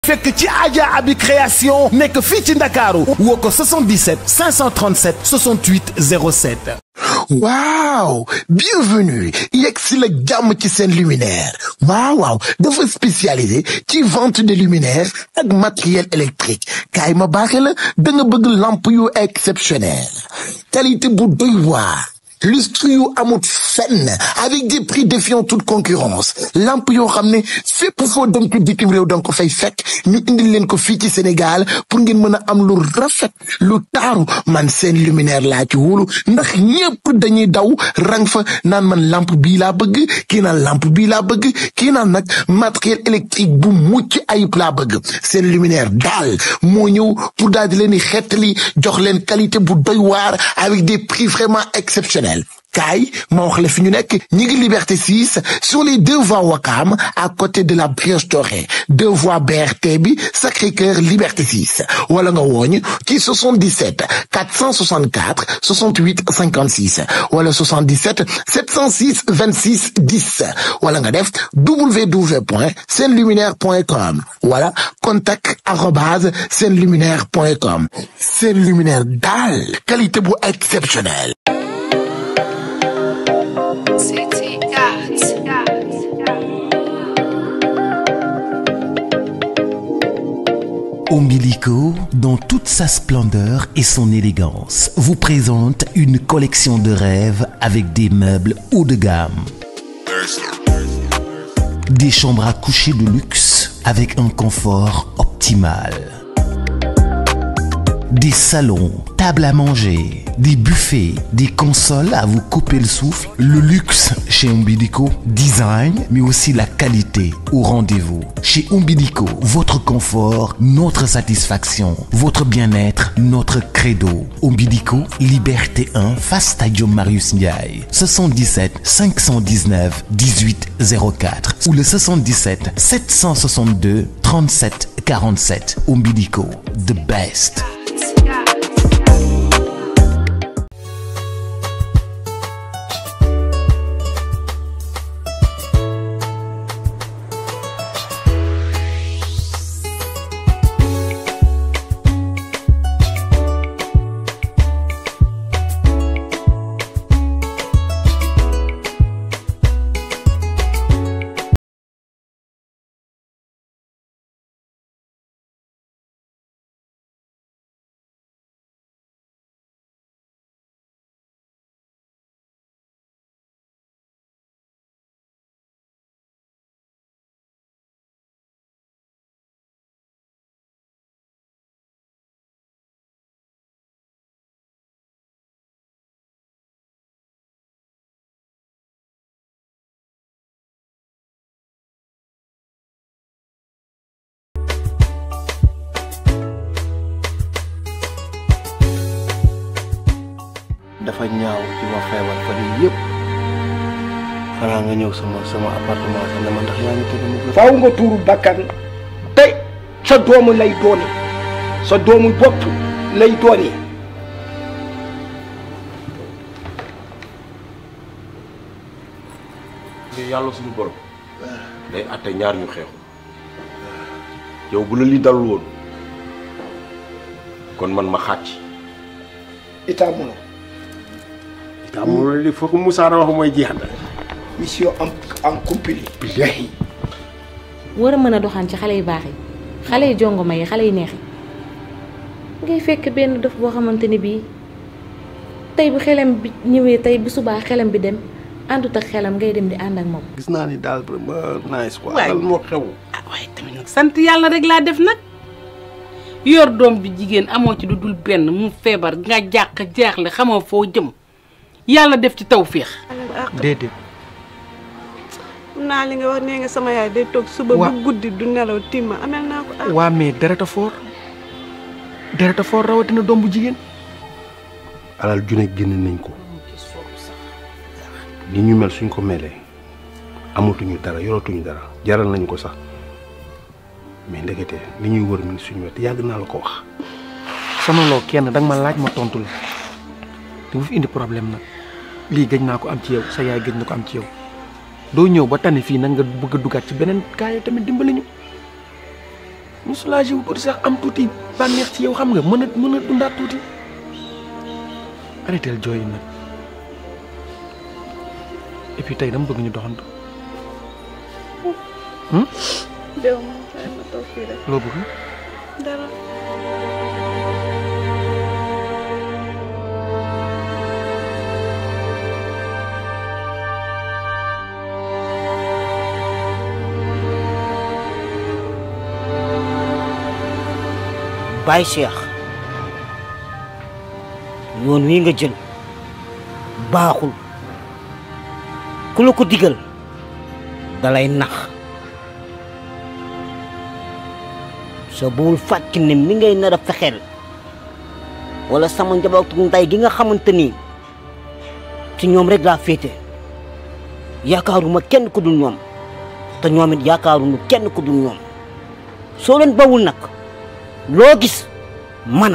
fekk ci Adja Abi création nekk fii ci Ndakaaru woo ko 77 537 68 07 waaw bienvenue yegg si la jàmm ci seen luminaire waaw waaw dafa spécialisé ci vente de luminaire ak matériel électrique kaay ma baaxe la da nga bëgg lampe yu exceptionnel qualité bu doy waar lustre yu amut fenn avec des prix défiant toute concurrence lampe yoo xam ne fépp foo dem ci bitim réew danga ko fay fekk ñu indil leen ko fii ci Sénégal pour ngeen mën a am lu rafet lu taaru man seen luminaire laa ci wóolu ndax ñépp dañuy daw rang fa naan man lampe bii laa bëgg kii naan lampe bii laa bëgg kii naan nag matériel électrique bu mucc ayib laa bëgg seen luminaire daal moo ñëw pour daal di leen di xettali jox leen qualité bu doy waar avec des prix vraiment exceptionnels kaay ma wax la fi ñu nekk ñi ngi liberté 6 sur les deux voies Wakam à côté de la Brioche Dorée deux voies BRT bi Sacré-Cœur liberté 6 wala nga wooñ ci 77 464 68 56 wala 77 706 26 10 wala nga def www.senluminaire.com wala contact arobase senluminaire.com Sen Luminaire daal qualité bu exceptionnelle City Arts. Umbilico, dans toute sa splendeur et son élégance, vous présente une collection de rêves avec des meubles haut de gamme. Des chambres à coucher de luxe avec un confort optimal. Des salons, tables à manger, des buffets, des consoles à vous couper le souffle. Le luxe chez Umbilico, design, mais aussi la qualité au rendez-vous. Chez Umbilico, votre confort, notre satisfaction, votre bien-être, notre credo. Umbilico, Liberté 1, face Stadium Marius Ndiaye. 77 519 1804 ou le 77 762 37 47. Umbilico, the best. dafa ñaaw ci ma feebar fa di yëpp xanaa nga ñëw sama sama appartement sax ne ma ndax yaa ngi tëdd mu gën. faaw nga tuuru bakkan tey sa doomu lay dooni sa doomu bopp lay dooni yàlla suñu borom day àtte ñaar ñu xeexu yow bu la li dalul woon kon man ma xàcc itaa mono daa mu li foog Moussa wax mooy jeex na mission en en compagnie billahi war a mën a doxaan ci xale yu baax yi xale yu jongoma yi xale yu neex yi ngay fekk benn dof boo xamante ni bii tey bu xelam bi ñëwee tey bu subaa xelam bi dem àndut ak xelam ngay dem di ànd ak moom. gis naa ni daal vraiment nice quoi. Waay. lan moo xew. ah waaye tamit nag sant yàlla rek laa def nag yor doom bi jigéen amoo ci lu dul benn mu feebar nga jàq jaaxle xamoo foo jëm yàlla def ci tawféex. déedéet xam naa li nga wax nee nga sama yaay day toog suba Wa- bu guddi du nelaw timma amel naa ko ah waa mais dereta foor dereta foor rawatina doom bu jigéen alal june génn nañ ko ni ñu mel suñ ko melee amatuñu dara yoratuñu dara jaral nañ ko sax mais ndekete li ñuy wër mi ngi suñu wet yàgg naa la ko wax. sama loo kenn danga ma laaj ma tontu la te bu fi indi problème nag lii gëj naa ko am ci yow sa yaay gëj na ko am ci yow doo ñëw ba tane fii nag nga bëgg a dugaat ci beneen kaay tamit dimbali ñu ñu soulagé wu tuuti sax am tuuti bànneex ci yow xam nga mën a mën a dundaat tuuti arrêté jooy yi nag et puis tey dama bëgg ñu doxantu déw ma xëy ma toog fii rek loo bëgg dara Baye Cheikh yoon wi nga jël baaxul ku la ko digal dalay nax soo buwul fàcc ne mi ngay nar a fexeel wala sama njabootu nday gi nga xamante ni ci ñoom rek laa féete yaakaaruma kenn ku dul ñoom te ñoom it yaakaaruñu kenn ku dul ñoom soo leen bawul nag loo gis mana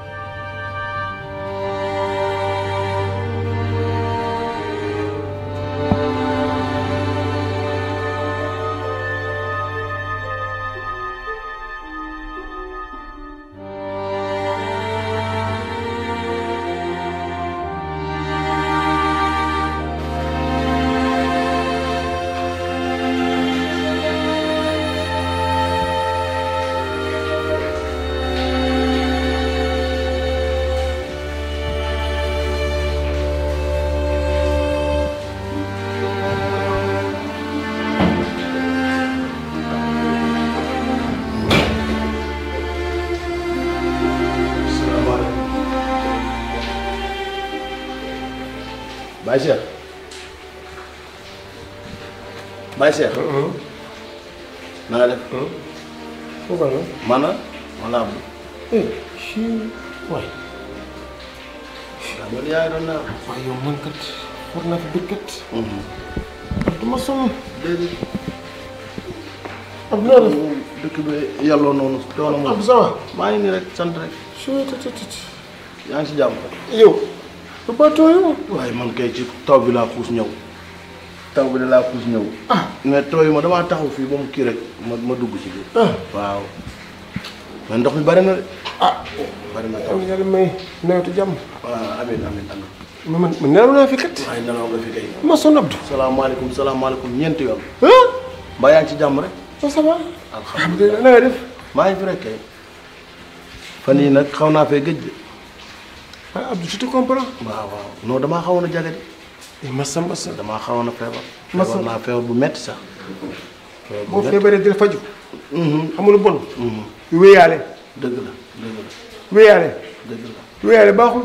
Baye Cheikh Baye Cheikh. na nga def. foofa la. man la man laa eh si waay. waaw man yaa ngi doon naan. waaye yow man kat war naa fi dëkk kat. du ma sonn. déedéet. ab noo def. dëkk bi yàlloo noonu coono moom. ab ça va. maa ngi nii rek sant rek. yaa ngi si jàmm. yow. lu ba tooyoo. waaye man kay ci taw bi laa xuus ñëw. taw bi da laa xuus ñëw. ah mais tooyu ma damaa taxaw fii ba mu kii rek ma ma dugg ci biir. ah waaw. mais ndox mi bari na de. ah. bari na am yàlla may nawetu jàmm. waaw amiin amiin amiin. ma man man nelaw naa fi kat. waaye nelaw nga fi kay. ma sonn Abdou. salaamaaleykum salaamaaleykum ñeenti yoon. ah. mbaa yaa ngi ci jàmm rek. ça va. alhamdulilah na nga def. maa ngi fi rek kay. fan yii nag xaw naa fee gëj de. ah Abdou je te comprends. waaw waaw non damaa xawoon a jagadi. massa massa. damaa xawoon a feebar. Massa. feebar naa feebar bu metti sax. feebar bu boo metti. feebaree dina faju. Mhm. amul bon. Mhm. wéyaale. dëgg la dëgg la wéyaale. dëgg la. wéyaale baaxul.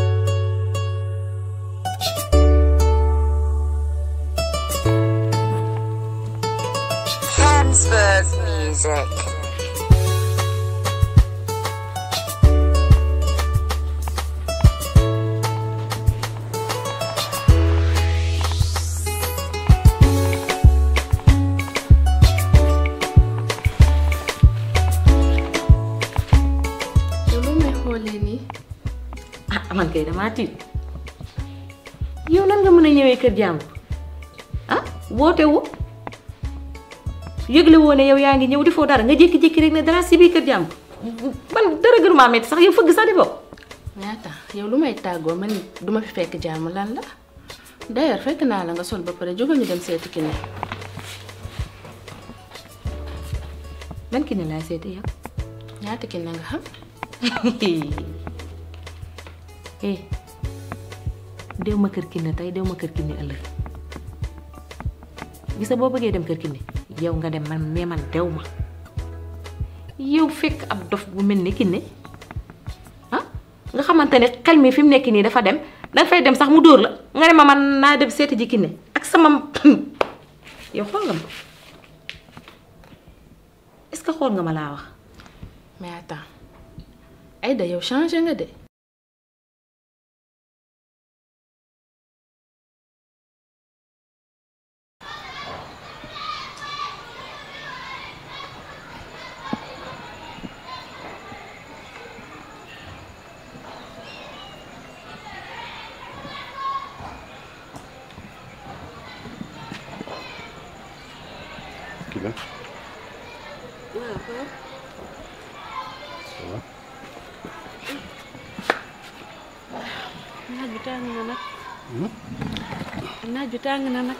Hansberg music. yow loo may xoolee nii. ah man kay damaa tiit yow nan nga mën a ñëwee kër jàmbur ah woote wu yëgle woo ne yow yaa ngi ñëw di foo dara nga jékki-jékki rek ne dara si biir kër jàmbur man dara gënu maa metti sax yow fëgg sax di bokk. ñaata yow lu may tàggoo man duma fi fekk jàmm lan la d'ailleurs fekk naa la nga sol ba pare jógal ñu dem seeti ki ne ban ki ne laay seeti yow. ñaata ki ne nga xam eh dew ma kër kinne tey dew ma kër kinne ëllëg gis nga boo bëggee dem kër kinne yow nga dem man mais man dew ma yow fekk ab dof bu mel ni kinne ah nga xamante ne xel mi fi mu nekk nii dafa dem danga fay dem sax mu dóor la nga ne ma man naa dem seeti ji kinne ak sama yow xool nga ma est-ce que xool nga ma laa wax mais attends Aïda yow changé nga de kii la waaw waaw tàng na nag naaj bi tàng na nag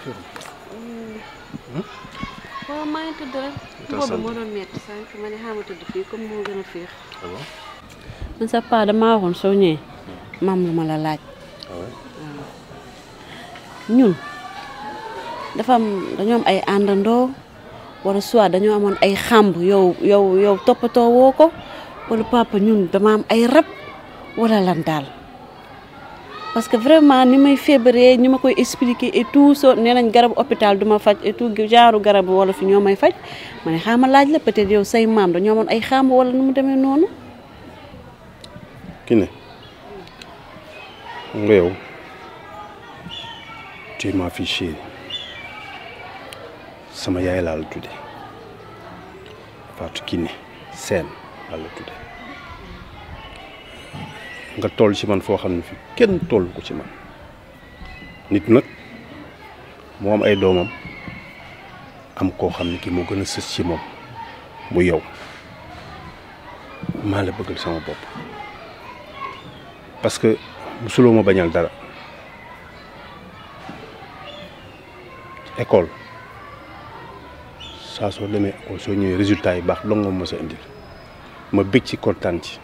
waaw maa ngi tëdd rek boobu moo doon metti sànq ma ne xaama tëdd fii comme moo gën a féex man sa paa damaa waxoon soo ñëwee maam lu ma la laaj ñun dafa am dañoo am ay àndandoo wala soit dañoo amoon ay xàmb yow yow yow toppatoo woo ko wala papa ñun dama am ay rab wala lan daal parce que vraiment ni may feebaree ni ma koy expliquer et tout so nee nañ garabu hôpital du ma faj et tout genre garabu wala fi ñoo may faj ma ne xaama laaj la peut-être yow say maam dañoo amoon ay xàmb wala nu mu demee noonu ki ne nga yow tu es ma fille chérie sama yaay laa la tudde Fatou Kiné Sène laa la tudde nga toll ci man foo xam ne fi kenn toll ko ci man nit nag moo am ay doomam am koo xam ne ki moo gën a sës ci moom mu yow maa la bëggal sama bopp parce que musuloo ma bañal dara école saa soo demee école soo ñëwee résultat yi baax dong nga ma sa indil ma bég ci kontaan ci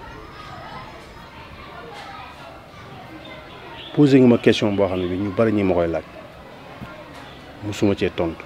posé nga ma question boo xam ne bi ñu bari ñi ma koy laaj musuma cee tontu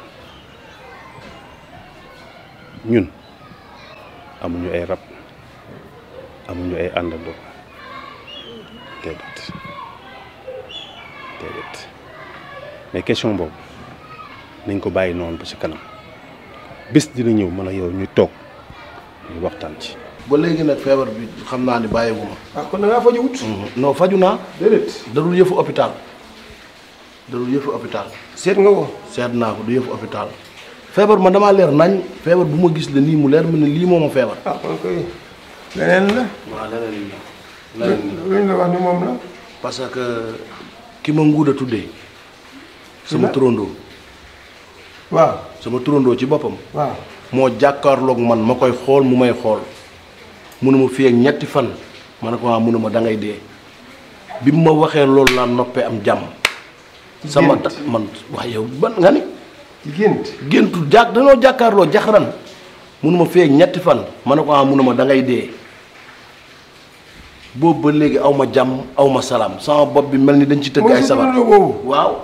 ñun amuñu ay rab amuñu ay àndandoo déedéet déedéet mais question boobu nañ ko bàyyi noonu ba ci kanam bés dina ñëw man ak yow ñu toog ñu waxtaan ci. ba léegi nag feebar bi xam naa ni bàyyiwu ma. ah kon da ngaa faju wut. non faju naa. déedéet. dadul yëfu hôpital. dadul yëfu hôpital. seet nga ko. seet naa ko du yëfu hôpital. feebar man damaa leer nañ feebar bu ma gis la nii mu leer ma ne lii moo ma feebar. ah kon koy leneen la. waaw leneen la. leneen la luñ la wax ni moom la. parce que ki ma nguuda tuddee. sama turandoo. waaw sama turandoo ci boppam. waaw moo jàkkaarloog man ma koy xool mu may xool munuma fi ak ñetti fan ma ne ko waa munuma da ngay dee bi mu ma waxee loolu laa noppee am jàmm. sama ta man wax yow ban nga ni. ci gént. géntu jàkk dañoo jàkkaarloo jaxaran munuma fi ak ñetti fan ma ne ko waa munuma da ngay dee boobu ba léegi aw ma jàmm aw ma salaam sama bopp bi mel ni dañ ci tëgg ay sabar waaw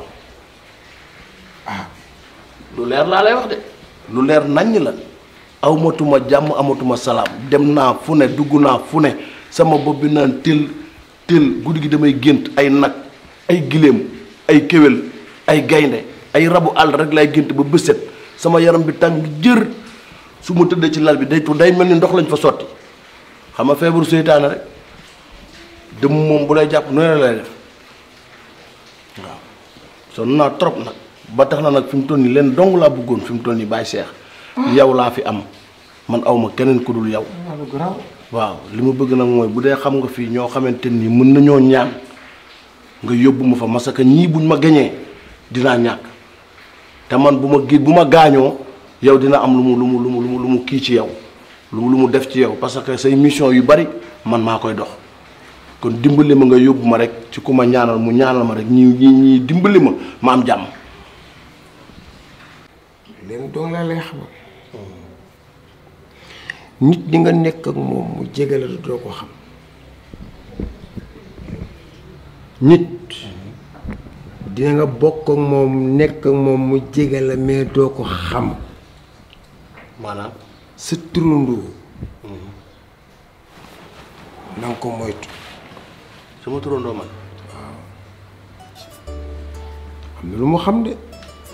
lu leer laa lay wax de lu leer naññ la awmatuma jàmm amatuma salaam dem naa fu ne dugg naa fu ne sama bopp bi naan tël tël guddi gi damay gént ay nag ay giléem ay kéwél ay gaynde ay rabu àll rek lay gént ba bëset sama yaram bi tàng jër su ma tëddee ci lal bi day tu day mel ni ndox lañ fa sotti xam nga feebaru seytaane rek dem moom bu lay jàpp noonu lay def waaw sonn naa trop nag ba tax na nag fi mu toll nii leen dong laa bëggoon fi mu toll nii bàyyi seex yow laa fi am man awma keneen ku dul yow waaw li ma bëgg nag mooy bu dee xam nga fii ñoo xamante nii mën nañoo ñaan nga yóbbu ma fa parce que ñii buñ ma gañee dinaa ñàkk te man bu ma gi bu ma gaañoo yow dina am lu mu lu mu lu mu lu mu kii ci yow lu mu lu mu def ci yow parce que say mission yu bari man maa koy dox kon dimbali ma nga yóbbu ma rek ci ku ma ñaanal mu ñaanal ma rek ñi ñi ñii dimbali ma ma am jàmm leen doon laa lay xamal nit di nga nekk ak moom mu jege la doo ko xam nit dina nga bokk ak moom nekk ak moom mu jege la mais doo ko xam maanaam sa turandoo na nga ko moytu sama turandoo man am na lu mu xam de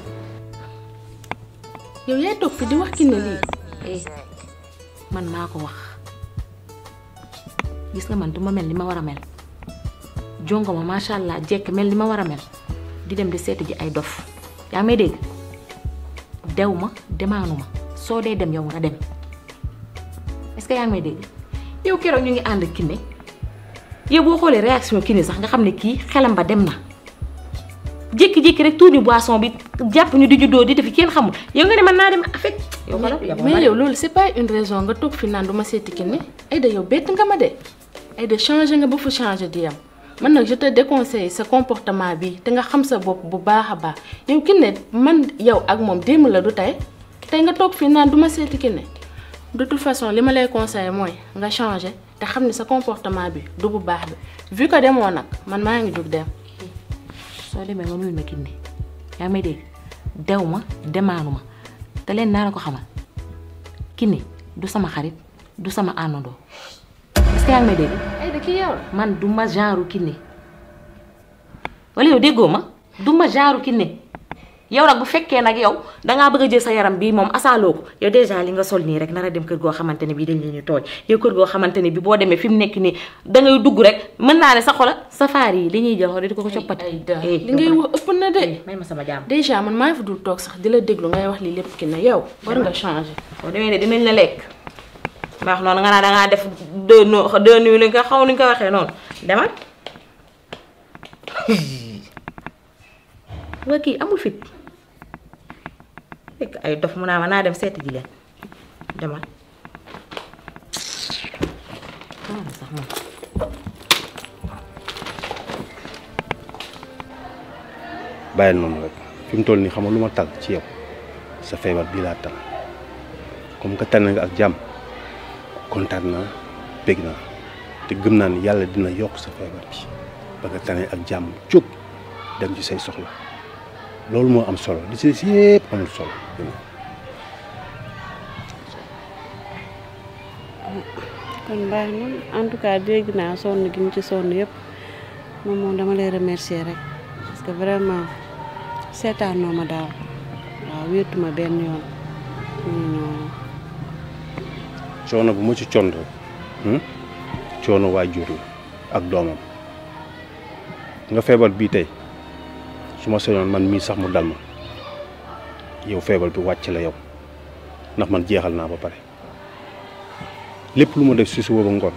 yow yaay toog fi di wax ki ne lii eh man maa ko wax gis nga man duma mel ni ma war a mel jongo ma macha allah jekk mel ni ma war a mel di dem di seeti ji ay dof yaa ngi may dégg dew ma demaanu ma soo dee dem yow nga dem est-ce que yaa ngi may dégg yow keroog ñu ngi ànd Kiné yow boo xoolee réaction Kiné sax nga xam ne kii xelam ba dem na jékki-jékki rek tuuti boisson bi jàpp ñu di juddoo di def kenn xamul yow nga ne man naa dem affect yow xoolal yow mais yow loolu c'est pas une raison nga toog fi naan du ma seeti Kiné Aïda yow bett nga ma de Aïda changé nga ba fu changé di yam man nag je te déconseille sa comportement bi te nga xam sa bopp bu baax a baax yow Kiné man yow ak moom démb la du tey tey nga toog fii naan du ma seeti Kiné de toute façon li ma lay conseiller mooy nga changer te xam ne sa comportement bi du bu baax bi vu que demoo nag man maa ngi jug dem. soo demee nga nuyul ma Kiné yaa ngi may dégg dew ma demaanu ma te leen naa la ko xamal Kiné du sama xarit du sama àndandoo est-ce que yaa ngi may dégg. ay de kii yow la. man du ma genre Kiné wala yow déggoo ma du ma genre Kiné yow nag bu fekkee nag yow dangaa bëgg a jël sa yaram bii moom asaaloo ko yow déjà li nga sol nii rek nar a dem kër goo xamante ne bii dañ leen ñu tooñ yow kër goo xamante ne bii boo demee fi mu nekk nii dangay dugg rek mën naa ne sa xola safaari yi li ñuy jël xool di ko ko coppati. li ngay wax ëpp na de. may ma sama jàmm. déjà man maa fi dul toog sax di la déglu ngay wax lii lépp Kiné yow war nga changer. boo demee ne dinañ la lekk baax noonu nga naa dangaa def deux no deux nuits li nga xaw ni nga ko waxee noonu demal waa kii amul fit fekk ay dof mu naa ma naa dem seeti ji leen demal sax moom bàyyil noonu rek fi mu toll nii xam nga lu ma tal ci yow sa feebar bii laa tal comme que tànn nga ak jàmm kontaan naa bég naa te gëm naa ni yàlla dina yokk sa feebar bi ba nga tane ak jàmm jóg dem ci say soxla loolu moo am solo li ci des yépp amul solo kon baax na en tout cas dégg naa sonn gi ñu ci sonn yëpp moom moom dama lay remercier rek parce que vraiment seetaanoo ma daal waaw wéetuma benn yoon ñu ñoo coono bu ma ci con rek coono waajur la ak doomam nga feebar bii tey su ma sañoon man mii sax mu dal ma yow feebar bi wàcc la yow ndax man jeexal naa ba pare lépp lu ma def si suba ba ngoon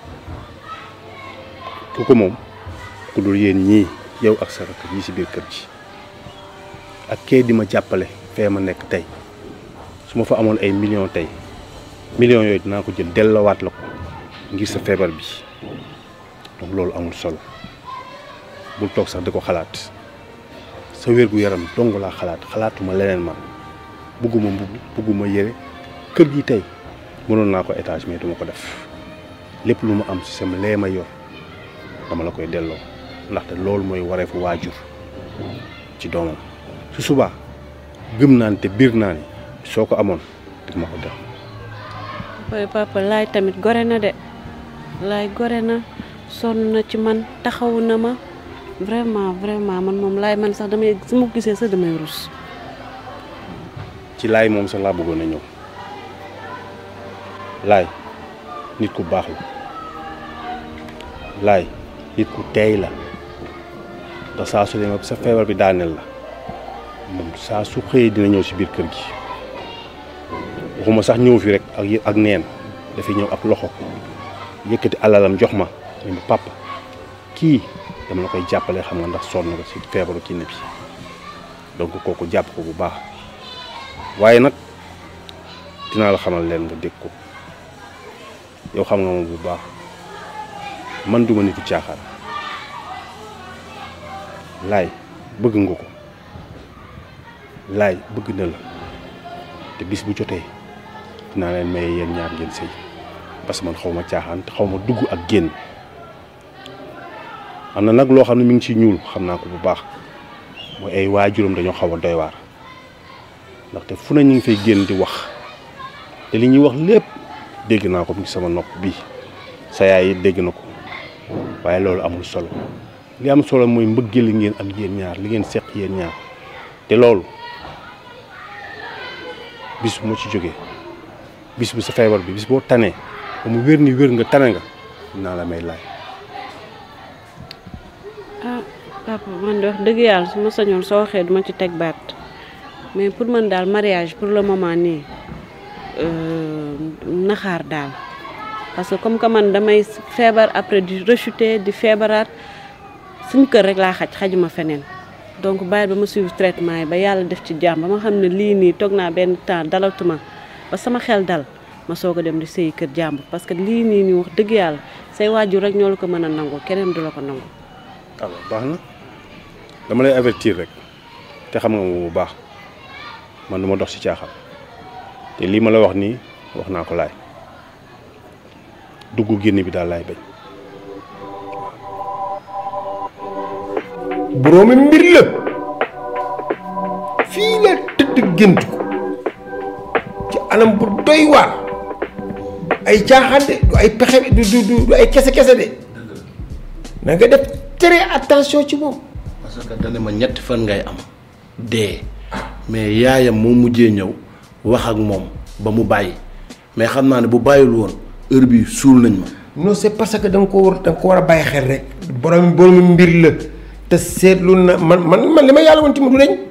ku ko moom ku dul yéen ñii yow ak sa rakk yi si biir kër gi ak kee di ma jàppale fee ma nekk tey su ma fa amoon ay millions tey millions yooyu dinaa ko jël delloowaat la ko ngir sa feebar bi donc loolu amul solo bul toog sax di ko xalaat sa wér-gu-yaram dong laa xalaat xalaatuma leneen man bugguma mbubb bugguma yére kër gi tey mënoon naa ko étage mais duma ko def lépp lu ma am ci sama lee ma yor dama la koy delloo ndaxte loolu mooy wareefu waajur ci doomam su subaa gëm naa ni te biir naa ni soo ko amoon di ma ko def papa papa laay tamit gore na de laay gore na sonn na ci man taxawu na ma vraiment vraiment man moom laay man sax damay su ma ko gisee sax damay rus ci laay moom sax laa bëggoon a ñëw laay nit ku baax la laay nit ku teey la ndax saa su demee sa feebar bi daaneel la moom saa su xëyee dina ñëw si biir kër gi waxuma sax ñëw fi rek ak ak neen dafay ñëw ak loxo yëkkati alalam jox ma ne ma papa kii dama la koy jàppale xam nga ndax sonn nga si feebaru Kiné bi donc kooku jàpp ko bu baax waaye nag dinaa la xamal leen nga dégg ko yow xam nga moom bu baax man duma nitu caaxaan laay bëgg nga ko laay bëgg na la te bis bu jotee dinaa leen maye yéen ñaar ngeen sëy parce que man xaw ma caaxaan te xaw ma dugg ak génn am na nag loo xam ne mi ngi ci ñuul xam naa ko bu baax mooy ay waajuram dañoo xaw a doy waar ndaxte fu ne ñu ngi fay génn di wax te li ñuy wax lépp dégg naa ko mi ngi sama nopp bii sa yaay yi dégg na ko waaye loolu amul solo li am solo mooy mbëggeel li ngeen am yéen ñaar li ngeen seq yéen ñaar te loolu bis bu ma ci jógee bis bu sa feebar bi bis boo tanee ba mu wér ni wér nga tane nga dinaa la may laay ah papa man de wax dëgg yàlla su ma sañoon soo waxee duma ci teg baat mais pour man daal mariage pour le moment nii naxaar daal parce que comme que man damay feebar après di rechuter di feebaraat suñu kër rek laa xaj xajuma feneen donc bàyyi ba ma suivre traitement yi ba yàlla def ci jàmm ba ma xam ne lii nii toog naa benn temps dalatuma ba sama xel dal ma soog a dem di sëyi kër jàmbur parce que lii nii nii wax dëgg yàlla say waajur rek ñoo la ko mën a nangu keneen du la ko nangu alors baax na dama lay avertir rek te xam nga moom bu baax man du ma dox ci caaxaan te lii ma la wax nii wax naa ko laay dugg génn bi daal laay bañ. boroomi mbir la fii la tëdd gént ko ci anam bu doy waar ay caaxaan de du ay pexe du du du ay kese kese de na nga def très attention ci moom. parce que dane ma ñetti fan ngay am dee mais yaayam moo mujjee ñëw wax ak moom ba mu bàyyi mais xam naa ne bu bàyyil woon heure bi suul nañ ma. non c'est parce que da nga ko war da nga ko war a bàyyi xel rek borom boroomi mbir la te seetlu na man man man li ma yàlla woon ci ma du deñ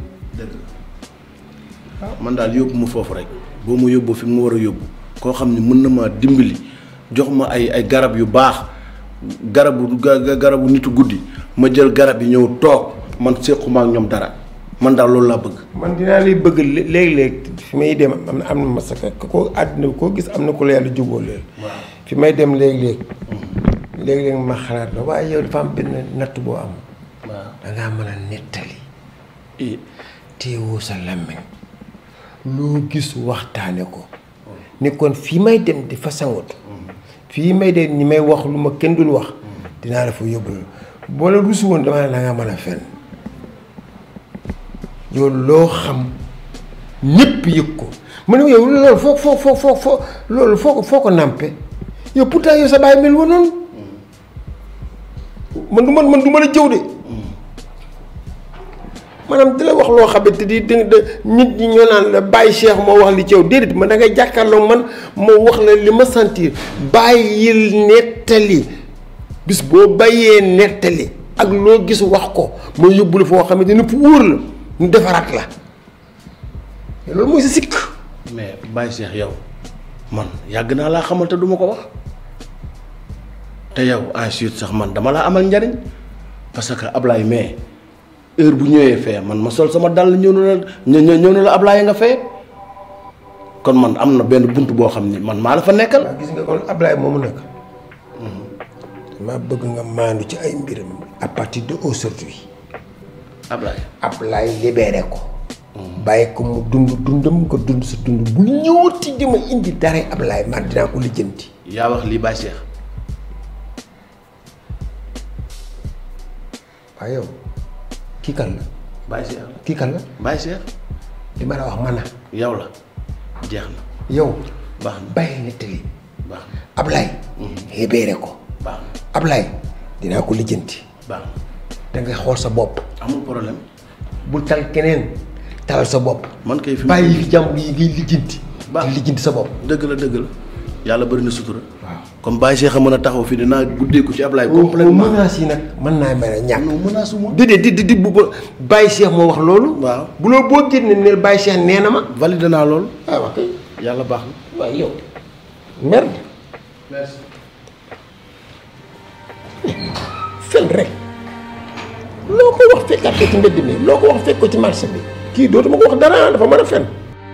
man daal yóbbu ma foofu rek boo ma yóbbu fi mu war a yóbbu koo xam ne mën na maa dimbali jox ma ay ay garab yu baax garabu ga- garabu nitu guddi ma jël garab yi ñëw toog man séquma ak ñoom dara man daal loolu laa bëgg. man dinaa lay bëgg léeg-léeg fi may dem am na am na masaka ko àddina bi koo gis am na ko la yàlla jubóo leen fi may dem léeg-léeg léeg-léeg ma xalaat la waaye yow dafa am benn natt boo am da ngaa mën a nettali téewoo sa làmmiñ loo gis waxtaane ko ni kon fii may dem di fa sangatu fii may dem ñi may wax lu ma kenn dul wax dinaa la fa yóbbu boo la rusu woon dama ne da ngaa mën a fen yow loo xam ñëpp yëg ko ma ne yow loolu foo foo foo foo foo loolu foo ko foo ko nàmpe yow pourtant yow sa baay mel woon noonu man du man man du ma la jëw de maanaam di la wax loo xamante di di nit ñi ñoo naan la bàyyi Cheikh moo wax li ci yow déedéet man da ngay jàkkaarloo man moo wax la li ma sentir bàyyil nettali bis boo bàyyee nettali ak loo gis wax ko ma yóbbu la foo xamante ni fu wóor la ñu defaraat la loolu mooy sa sikk mais Baye Cheikh yow man yàgg naa laa xamal te duma ko wax te yow ensuite sax man dama laa amal njariñ parce que Ablaye mais heure bu ñëwee fee man ma sol sama dàll ñëw na la ñëw ñëw na la Ablaye nga fee kon man am na benn bunt boo xam ni man maa la fa nekkal. gis nga kon Ablaye moomu nag dama bëgg nga maandu ci ay mbiram à partir de aujourd'hui Ablaye Ablaye libéré ko bàyyi ko mu dund dundam nga dund sa dund bu ñëwati di ma indi dara Ablaye man dinaa ko lijjanti yaa wax lii Baye Cheikh waaye yow kii kan la Baye Cheikh kii kan la Baye Cheikh li ma la wax man na yow la jeex na yow baax na bàyyi nettali baax na Ablaye libéré ko baax na Ablaye dinaa ko lijjanti baax na da ngay xool sa bopp amul problème bul tal keneen talal sa bopp man kay fi bàyyi fi jàmm yi ngay lijjanti baax di lijjanti sa bopp dëgg la dëgg la yàlla bëri na sutura comme Baye Cheikh a mën a taxaw fii dinaa guddeeku ci Ablaye complètement menaces yi nag mën naa mel ne ñàkk non menace moom di di di di bu ba Baye Cheikh moo wax loolu waaw bu loolu boo génne neel Baye Cheikh nee na ma valide naa loolu ah wax kay yàlla baax na waaye yow merde merci fen rek loo ko wax fekkaat ko ci mbedd mi loo ko wax fekk ko ci marché bi kii dootuma ko wax dara dafa mën a fen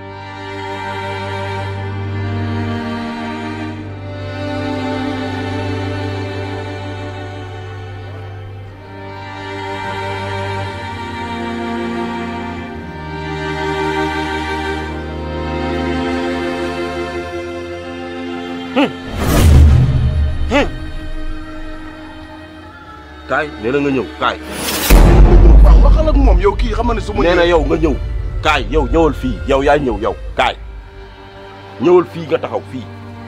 kaay nee na nga ñëw kaay. waaw waxal ak moom yow kii xam nga ne su ma nee na yow nga ñëw kaay yow ñëwal fii yow yaay ñëw yow kaay ñëwal fii nga taxaw fii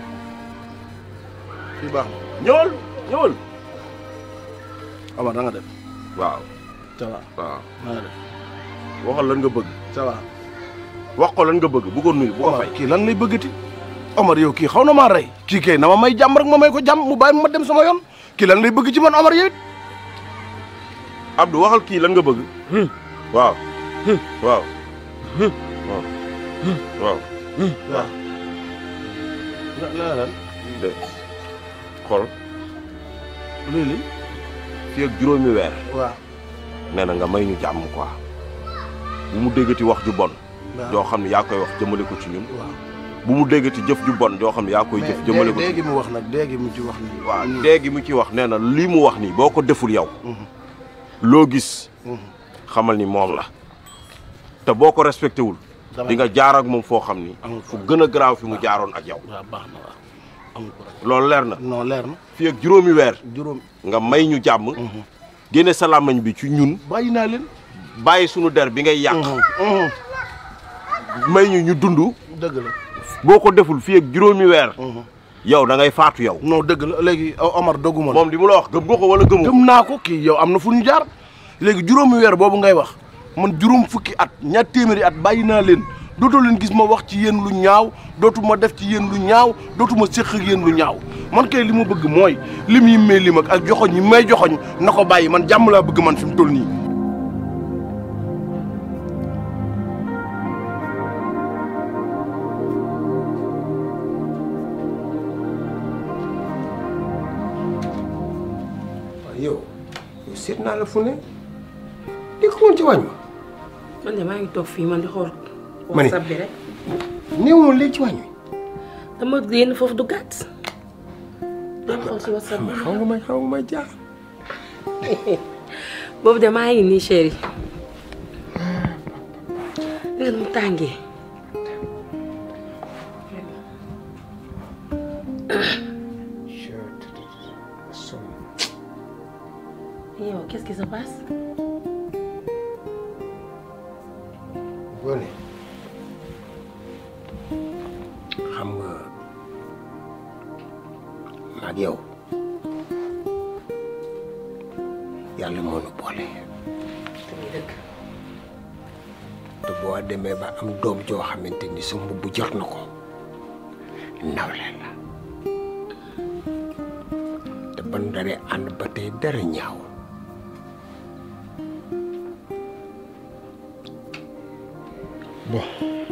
fii baax na ñëwal ñëwal. Omar da nga def waaw ça va waaw da nga def waxal lan nga bëgg ça va wax ko lan nga bëgg bu ko nuyu bu ko Omar fay. kii lan lay bëggati Omar yow kii xaw na maa rey kii kay na ma may jàmm rek ma may ko jàmm mu bàyyi ma dem sama yoon kii lan lay bëgg ci man Omar yow it Abdou waxal kii lan nga bëgg. waaw. waaw. waaw. waaw. waaw la la lan de xool luy li fii ak juróomi weer waaw nee na nga may ñu jàmm quoi bu mu déggati wax ju bon. waaw. joo xam ne yaa koy wax jëmale ko ci ñun. waaw bu mu déggati jëf ju bon joo xam ne yaa koy jëf jëmale ko ci léegi mu wax nag léegi mu ci wax nii waaw léegi mu ci wax nee na lii mu wax nii boo ko deful yow loo gis xamal ni moom la te boo ko respecté wul di nga jaar ak moom foo xam ni fu gën a garaaw fi mu jaaroon ak yow waaw baax na waaw amul ko loolu leer na non leer na fii ak juróomi weer juróom nga may ñu jàmm génne sa làmmañ bi ci ñun bàyyi naa leen bàyyi sunu der bi ngay yàq may ñu ñu dund dëgg la boo ko deful fii ak juróomi weer yow da ngay faatu yow non dëgg la léegi Omar dogguma la moom li mu la wax gëm nga ko wala gëmu gëm naa ko kii yow am na fu ñu jaar léegi juróomi weer boobu ngay wax man juróom fukki at ñaar téeméeri at bàyyi naa leen dootoo leen gis ma wax ci yéen lu ñaaw dootu ma def ci yéen lu ñaaw dootu ma séq ak yéen lu ñaaw man kay li ma bëgg mooy lim yi may lim ak ak joxoñ yi may joxoñ na ko bàyyi man jàmm laa bëgg man fi mu toll nii yow yow seet naa la fu ne di ko woon ci wàññi man de maa ngi toog fii man di xool. ma ne whatsapp bi rek. néew woon léegi ci wàññi dama génn foofu du gàtt. doon xool si whatsapp bi. xaw nga may xaw nga may jaar. boobu de maa ngi nii chéri. léegi mu tàngee. yow qu'est-ce qui se passe. Ngoné xam nga maag yow yàlla moo nu boole te boo demee ba am doom joo xamante ni sa mbubb jot na ko nawle la te ban daree ànd ba tey dara ñaaw bon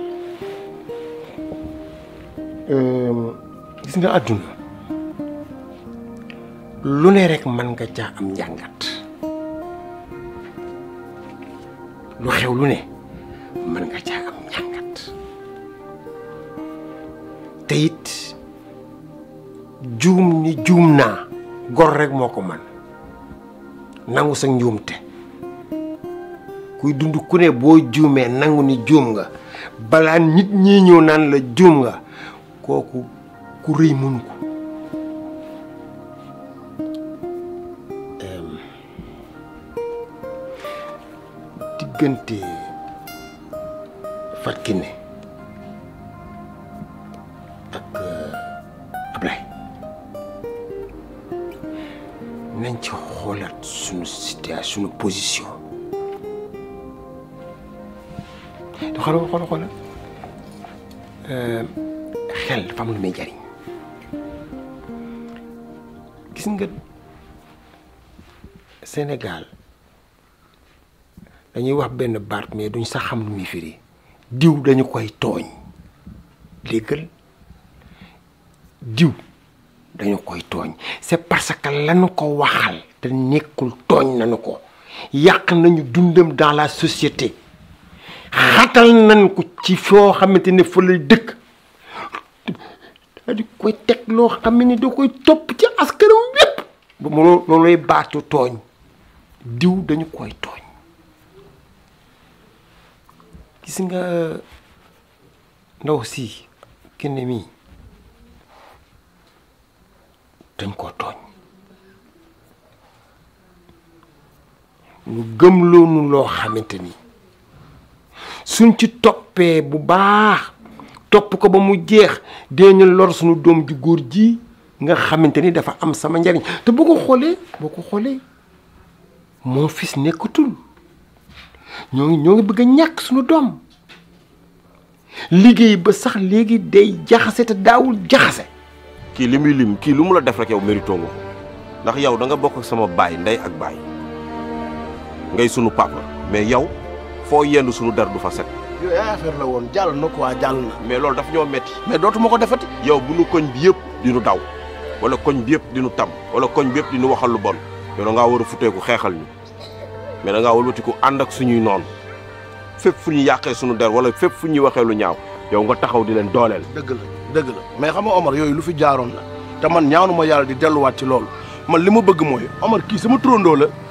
gis nga àdduna lu ne rek mën nga caa am njàngat lu xew lu ne mën nga caa am njàngat te it juum ni juum naa gor rek moo ko man nangu sa njuumte kuy dund ku ne boo juumee nangu ni juum nga balaa nit ñi ñëw naan la juum nga kooku ku rëy mënu ko diggante Fatou Kiné ak Ablaye nañ ci xoolaat suñu situation suñu position te xoolal xoolal xoolal xel dafa am lu muy jariñ gis nga Sénégal dañuy wax benn baat mais duñ sax xam lu muy firi diw dañu koy tooñ léegal diw dañu koy tooñ c'est parce que lañu ko waxal te nekkul tooñ nañu ko yàq nañu dundam dans la société xatal nañ ko ci foo xamante ne fa lay dëkk di koy teg loo xam ne da koy topp ci askanam yépp ba mu looluy baatu tooñ diw dañu koy tooñ gis nga ndaw si kenn mii dañ koo tooñ ñu gëm loonu loo xamante ni suñ ci toppee bu baax topp ko ba mu jeex dinañu lor suñu doom ju góor ji nga xamante ni dafa am sama njariñ te boo ko xoolee boo ko xoolee mon fils nekkatul ñoo ngi ñoo ngi bëgg a ñàkk suñu doom liggéey ba sax léegi day jaxase te daawul jaxase kii li muy lim kii lu mu la def rek yow mérito nga ko ndax yow da nga bokk ak sama baay ndey ak baay ngay sunu papa mais yow foo yendu sunu der du fa set yooyu ay affaire la woon jàll na quoi jàll na mais loolu daf ñoo metti mais dootuma ko defati yow bu nu koñ bi yëpp di nu daw wala koñ bi yëpp di nu tam wala koñ bi yëpp di nu waxal lu bon yow da ngaa war a futeeku xeexal ñu mais da ngaa wëlbatiku ànd ak suñuy noonu fépp fu ñu yàqee suñu der wala fépp fu ñuy waxee lu ñaaw yow nga taxaw di leen dooleel. dëgg la dëgg la mais xam nga Omar yooyu lu fi jaaroon la te man ñaanu ma yàlla di delluwaat ci loolu man li ma bëgg mooy Omar kii sama turandoo la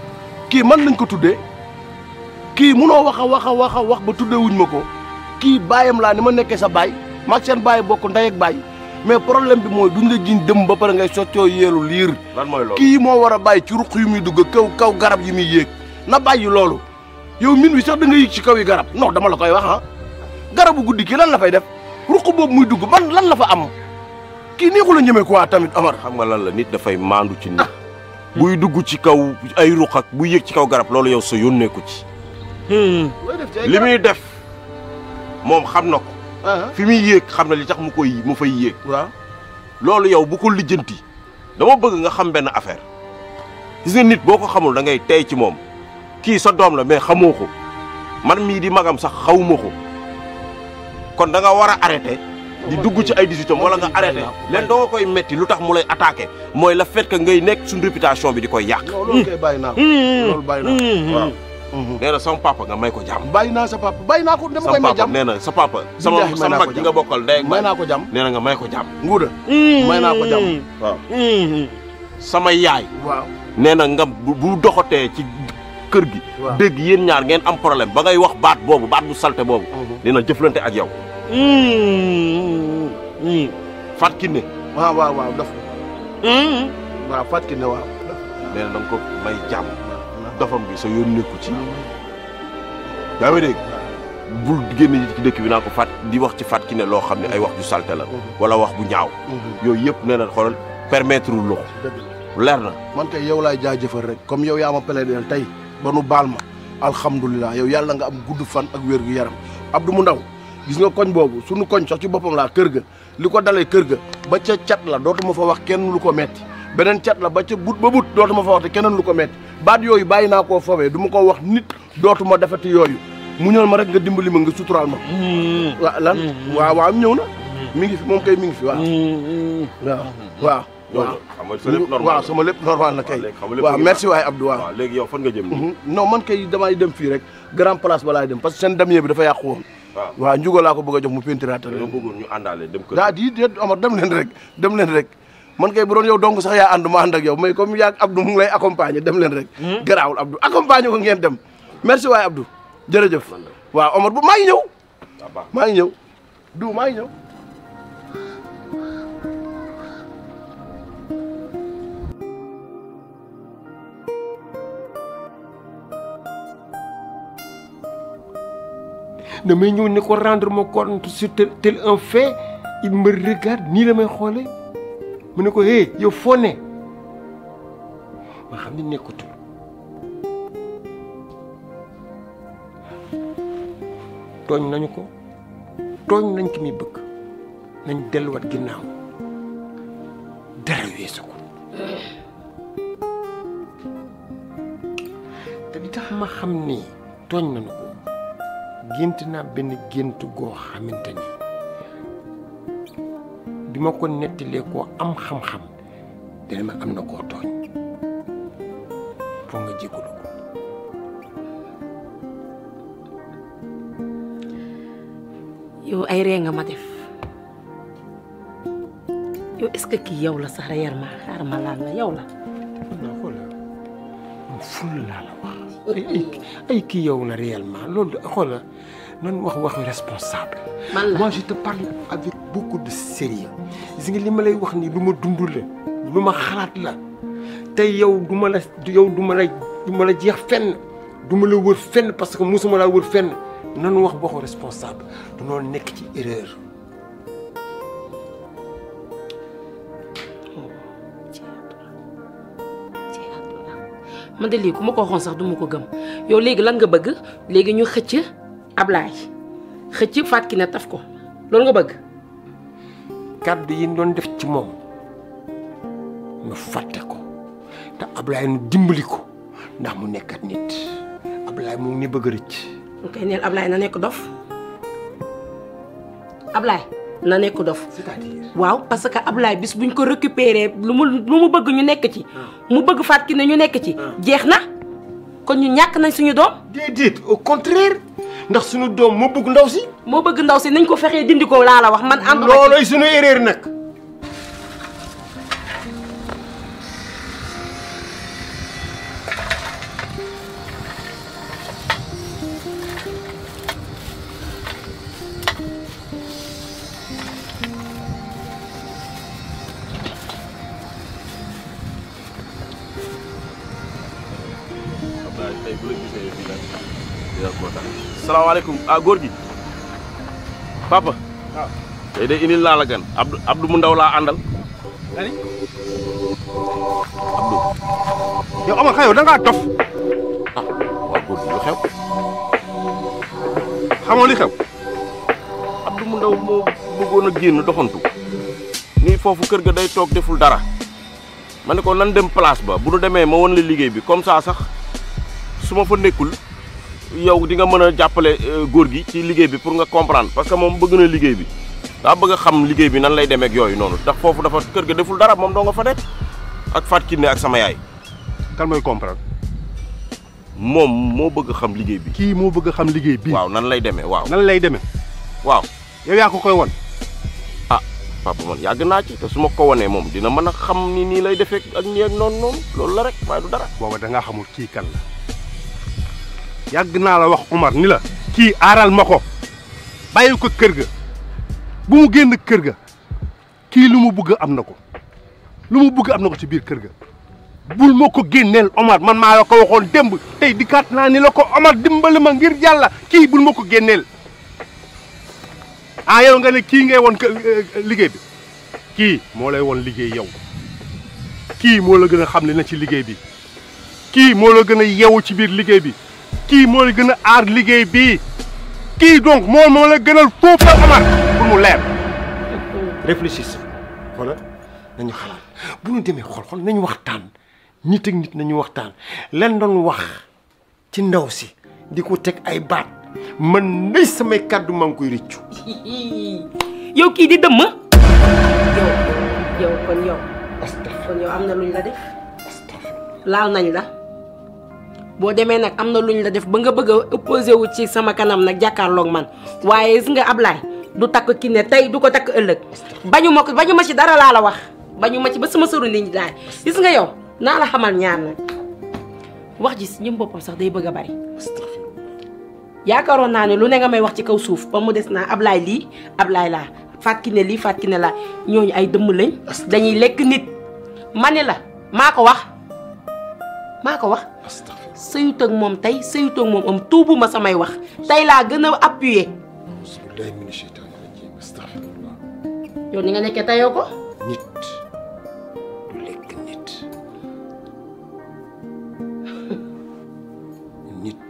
kii man lañ ko tuddee kii munoo wax a wax a wax a wax ba tuddee wuñ ma ko kii baayam laa ni ma nekkee sa baay maag seen baay bokk ndey ak baay mais problème bi mooy duñ la jiñ dëm ba pare ngay soccoo yeelu liir lan mooy loolu kii moo war a bàyyi ci ruq yu muy dugg kaw kaw garab yi muy yéeg na bàyyi loolu yow min wi sax da nga yéeg ci kaw yi garab non dama la koy wax ah garabu guddi kii lan la fay def ruq boobu muy dugg ban lan la fa am kii nii ko la ñemee quoi tamit Amar xam nga lan la nit dafay maandu ci nit buy dugg ci kaw ay ruq ak buy yéeg ci kaw garab loolu yow sa yónneeku ci li muy def moom xam na ko fi muy yéeg xam na li tax mu koy mu fay yéeg waaw loolu yow bu ko lijjanti dama bëgg nga xam benn affaire gis nga nit boo ko xamul da ngay tey ci moom kii sa doom la mais xamoo ko man mii di magam sax xawuma ko kon da nga war a arrêté di dugg ci ay 18 am wala nga arrêté leen doo nga koy metti lu tax mu lay attaqué mooy la fait que ngay nekk suñu réputation bi di koy yàq loolu kay bàyyi naa ko loolu bàyyi naa ko waaw nee na sama papa nga may ko jàmm bàyyi naa sa papa bàyyi naa ko dama koy sama may papa jàmm nee na sa papa sama Billaahi may sama naa mag ko ji nga bokkal ndey ak may naa ko jàmm nee na nga may ko jàmm nguuda may naa ko jàmm waaw sama yaay waaw nee na nga bu bu doxatee ci kër gi Waaw. dégg yéen ñaar ngeen am problème ba ngay wax baat boobu baat bu salte boobu dina jëflante ak yow Fat Kiné waaw waaw waaw daf waaw Fatou Kiné waaw nee na da nga ko may jàmm dofam bi sa yoon nekku ci yaa ngi dégg bul génn ci dëkk bi naa ko fat di wax ci Fat Kiné loo xam ne ay wax ju salte la wala wax bu ñaaw yooyu yëpp nee na xoolal permettre lu ko leer na man kay yow laay jaajëfal rek comme yow yaa ma plaidé tey ba nu baal ma alhamdulilah yow yàlla nga am gudd fan ak wér gu yaram Abdou mu ndaw gis nga koñ boobu sunu koñ sax ci boppam laa kër ga li ko dalee kër ga ba ca cat la dootuma fa wax kenn lu ko metti beneen cat la ba ca but ba but dootuma fa wax te keneen lu ko metti baat yooyu bàyyi naa koo fawee du ma ko wax nit dootuma defati yooyu muñal ma rek nga dimbali ma nga suturaal ma waaw lan waaw waaw ñëw na mi ngi fi moom kay mi ngi fi waaw waaw waaw waaw xam nga sa lépp normal waaw sama lépp normal na kay léegi xam nga lépp waaw ngi merci baax. waay Abdou waaw waaw léegi yow fan nga jëm nii non man kay damay dem fii rek grand place ba laay dem parce que seen damier bi dafa yàqu woon waaw waaw njugo laa ko bëgg a jox mu pentiraatal dañoo bëggoon ñu àndaale dem kër daa di déet Omar dem leen rek dem leen rek man kay bu doon yow dong sax yaa ànd ma ànd ak yow mais comme yaa Abdou mu ngi lay accompagner dem leen rek garaawul Abdou accompagner ko ngeen dem merci waay Abdou jërëjëf waaw Omar bu maa ngi ñëw maa ngi ñëw du maa ngi ñëw damay ñëw ne ko rendre ma compte sur tel tel un fait il me regarde nii la may xoolee mu ne ko hé yow foo ne ma xam ne nekkatul tooñ nañu ko tooñ nañ ki muy bëgg nañ delluwaat ginnaaw dara weesu ko te li tax ma xam ni tooñ nañu ko gént naa benn gént goo xamante ni bi ma ko nettalee koo am xam-xam dina ma am na koo tooñ foo nga jégalu ko yow ay ree nga ma def yow est-ce que kii yow la sax réellement xaaral ma laal la yow la. non xoolal man ful laa la wax ay ay ay kii yow la réellement loolu xoolal nan wax waxu responsable. man la moi je te parle avec beaucoup de sérieux gis nga li ma lay wax ni lu ma dund la lu ma xalaat la tey yow du ma la yow du ma la du ma la jeex fenn du ma la wër fenn parce que musuma laa wër fenn nanu wax waxu responsable dunoo nekk ci erreur. man de lii ku ma ko waxoon sax du ma ko gëm yow léegi lan nga bëgg léegi ñu xëcc Ablaay xëcc Fatou Kiné taf ko loolu nga bëgg. kàddu yi ñu doon def ci moom ñu fàtte ko te Ablaye nu dimbali ko ndax mu nekkat nit Ablaye mu ngi ni bëgg a rëcc. ok neel Ablaye na nekk dof Ablaye na nekk dof. c'est-à-dire. waaw parce que Ablaye bis buñ ko récupérer lu mu lu mu bëgg ñu nekk ci. mu bëgg Fatou Kiné ñu nekk ci. jeex na kon ñu ñàkk nañ suñu doom. déedéet au contraire ndax suñu doom moo bëgg ndaw si. moo bëgg ndaw si nañ ko fexee dindi ko laa la wax man. ànduma ci loolooy suñu erreur nag. tey bu la gisee fii nag dina kontaan salaamaaleykum ah góor gi papa waaw tey de indil naa la gan Abdou Abdou mu ndaw laa àndal ani yow Omar xayow da ngaa dof ah waaw góor gi lu xew xamoo li xew Abdou mu ndaw moo bëggoon a génn doxantu nii foofu kër ga day toog deful dara ma ne ko nan dem place ba bu nu demee ma won la liggéey bi comme ça sax su ma fa nekkul yow di nga mën a jàppale góor gi ci liggéey bi pour nga comprendre parce que moom bëgg na liggéey bi daa bëgg a xam liggéey bi nan lay demee ak yooyu noonu ndax foofu dafa kër ga deful dara moom doo nga fa nekk ak Fatou Kiné ak sama yaay. kan mooy comprendre. moom moo bëgg xam liggéey bi. kii moo bëgg xam liggéey bi. waaw nan lay demee waaw. nan lay demee. waaw. yow yaa ko koy won ah papa man yàgg naa ci te su ma ko wanee moom dina mën a xam ni nii lay defee ak nii ak noonu noonu loolu la rek waaye du dara. booba da ngaa xamul kii kan la yàgg naa la wax Omar ni la. kii aaral ma ko bàyyi ko kër ga bu mu génn kër ga kii lu mu bëgg am na ko lu mu bëgg am na ko ci biir kër ga bul ma ko génneel Omar man maa la ko waxoon démb tey dikkaat naa ni la ko Omar dimbali ma ngir yàlla kii bul ma ko génneel. ah yow nga ne kii ngay won liggéey bi kii moo lay won liggéey yow kii moo la gën a xam li na ci liggéey bi kii moo la gën a yewu ci biir liggéey bi kii moo la gën a aar liggéey bi kii donc moo moo la gënal foofu la Omar pour mu leer. réfléchissez xoolal nañu xalaat bu ñu demee xool xool nañu waxtaan nit ak nit nañu waxtaan leen doon wax ci ndaw si di ko teg ay baat. man nay samay kàddu maa ngi koy rëccu. yow kii di dëmm. yow yow kon yow. kon yow am na luñ la def. laal nañ la. boo demee nag am na luñ la def ba nga bëgg a opposé wu ci sama kanam nag jàkkaarloog man waaye gis nga Ablaye du takk Kiné tey du ko takk ëllëg bañu ma ko bañu ma ci dara laa la wax bañu ma ci ba sama sëru nit ñi daay gis nga yow naa la xamal ñaar nag wax ji si ñëm boppam sax day bëgg a bari. yaakaaroon naa ne lu ne nga may wax ci kaw suuf ba mu des naa Ablaye lii Ablaye laa Fatou Kiné lii Fatou Kiné laa ñooñu ay dëmm lañ dañuy lekk nit ma ne la maa ko wax maa ko wax sëyut ak moom tey sëyut ak moom am tuubu ma samay wax tey laa gën a appuyer yow ni nga nekkee tayoo ko nit du lekk nit nit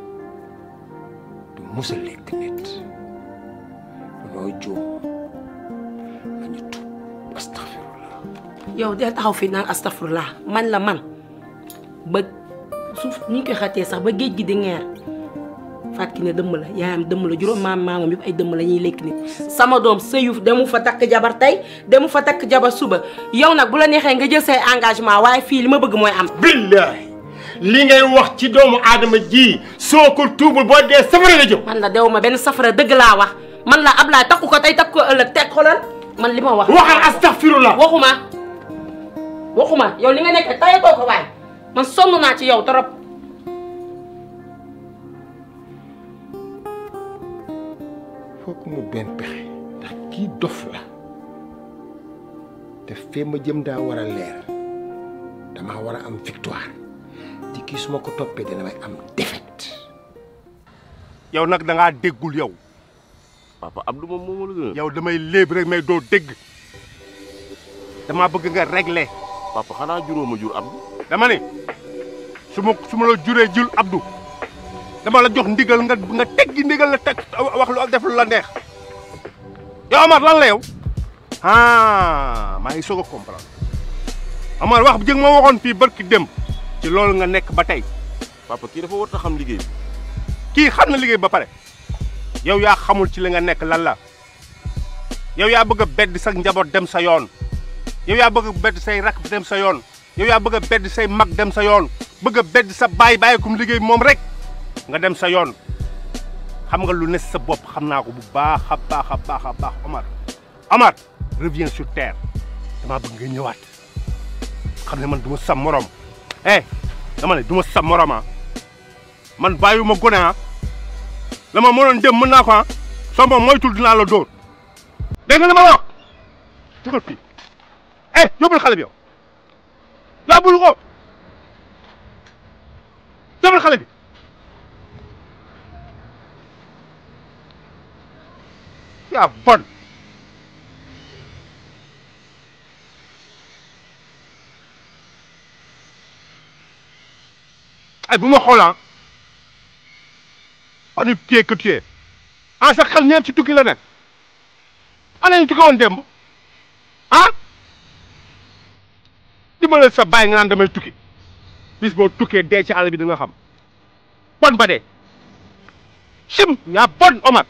musa lekk nit noo juum nañu tuub astafirullah yow del taxaw fii naan astafurlah man la man ba suuf ni ñu koy xatee sax ba géej gi di ngeer Fatou Kiné dëmm la yaayam dëmm la juróom maam maamam yëpp ay dëmm la ñuy lekk nit sama doom sëyuf demu fa takk jabar tey demu fa takk jabar suba yow nag bu la neexee nga jël say engagement waaye fii li ma bëgg mooy am billahi li ngay wax ci doomu aadama ji soo ko tuubul boo dee safara la jëm man la dew ma benn safara dëgg laa wax man la Ablaye takku ko tey takku ko ëllëg teg xoolal man li ma wax waxal astaghfirullah waxuma waxuma yow li nga nekk tayatoo ko waay man sonn naa ci yow trop foog mu benn pexe ndax kii dof la te fee ma jëm daa war a leer damaa war a am victoire te kii su ma ko toppee dina may am défaite. yow nag da ngaa déggul yow. papa Abdou moom moo la gën a. yow damay léeb rek mais doo dégg damaa bëgg nga régler. papa xanaa juróoma jur Abdou. dama ne su ma su ma la juree jul Abdou dama la jox ndigal nga nga teggi ndigal la teg wax lu def lu la neex yow Omar lan la yow ah maa ngi soog a comprendre Omar wax jëg ma waxoon fii barki dem ci loolu nga nekk ba tey. papa kii dafa war a xam liggéey bi. kii xam na liggéey ba pare yow yaa xamul ci li nga nekk lan la yow yaa bëgg a bedd sa njaboot dem sa yoon yow yaa bëgg a bedd say rak dem sa yoon yow yaa bëgg a bedd say mag dem sa yoon bëgg a bedd sa baay bàyyi kum liggéey moom rek nga dem sa yoon xam nga lu ne sa bopp xam naa ko bu baax a baax a baax a baax Omar Omar reviens sur terre damaa bëgg nga ñëwaat xam ne man du ma sa morom eh dama ne du ma sa morom ah man bàyyiwuma gone ah la ma mënoon dem mën naa ko ah soo ma moytul dinaa la dóor dégg nga li ma wax dugal fii eh yóbbul xale bi yow yóbbul ko yóbbul nga xale bi yaa bon ay bu ma xoolaan ani téye que téye ah sa xel ñeent ci tukki la nekk ana ñu tukki woon démb ah dimbale sa bàyyi nga naan damay tukki bis boo tukkee dee ci àll bi di nga xam bon ba dee sim yaa bon Omar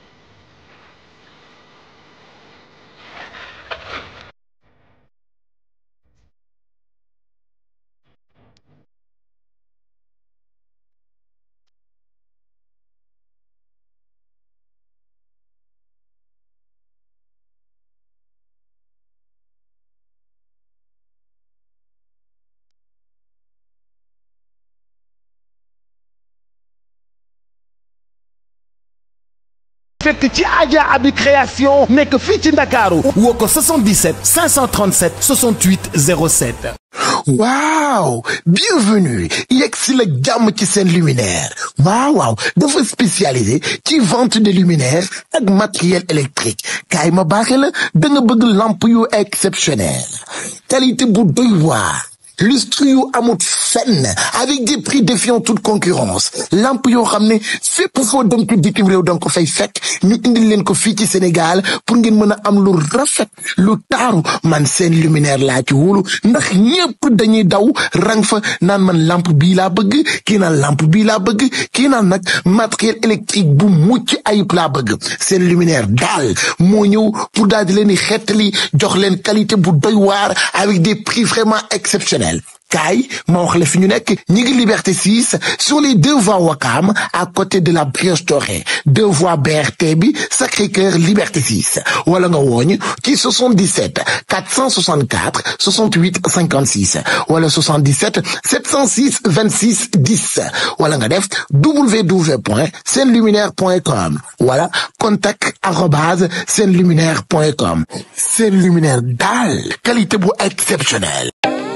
fekk ci Adja Abi création nekk fii ci Ndakaaru woo ko 77 537 68 07 waaw bienvenue yegg si la jàmm ci seen luminaire waaw waaw dafa spécialisé ci vente de luminaire ak matériel électrique kaay ma baaxe la da nga bëgg lampe yu exceptionnel qualité bu doy waar lustre yu amut fenn avec des prix défiant toute concurrence lampe yoo xam ne fépp foo dem ci bitim réew danga ko fay fekk ñu indil leen ko fii ci Sénégal pour ngeen mën a am lu rafet lu taaru man seen luminaire laa ci wóolu ndax ñépp dañuy daw rang fa naan man lampe bii laa bëgg kii naan lampe bii laa bëgg kii naan nag matériel électrique bu mucc ayib laa bëgg seen luminaire daal moo ñëw pour daal di leen di xettali jox leen qualité bu doy waar avec des prix vraiment exceptionnels kaay ma wax la fi ñu nekk ñi ngi liberté 6 sur les deux voies Wakam à côté de la Brioche Dorée deux voies BRT bi Sacré-Cœur liberté 6 wala nga wooñ ci 77 464 68 56 wala 77 706 26 10 wala nga def www point senluminaire.com wala contact arobase senluminaire.com seen luminaire daal qualité bu exceptionnelle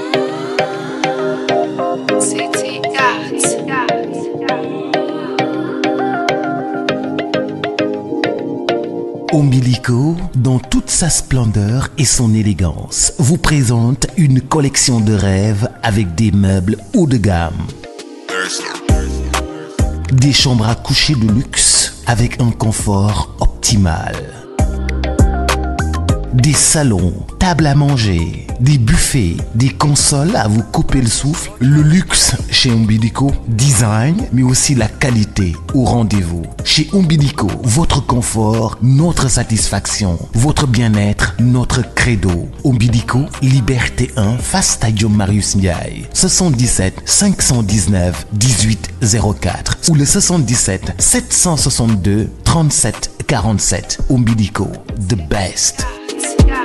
City Arts. Umbilico, dans toute sa splendeur et son élégance, vous présente une collection de rêves avec des meubles haut de gamme. Des chambres à coucher de luxe avec un confort optimal. Des salons, tables à manger, des buffets, des consoles à vous couper le souffle. Le luxe chez Umbilico, design, mais aussi la qualité au rendez-vous. Chez Umbilico, votre confort, notre satisfaction, votre bien-être, notre credo. Umbilico, Liberté 1, face Stadium Marius Ndiaye. 77 519 1804 ou le 77 762 37 47. Umbilico, the best. Yeah.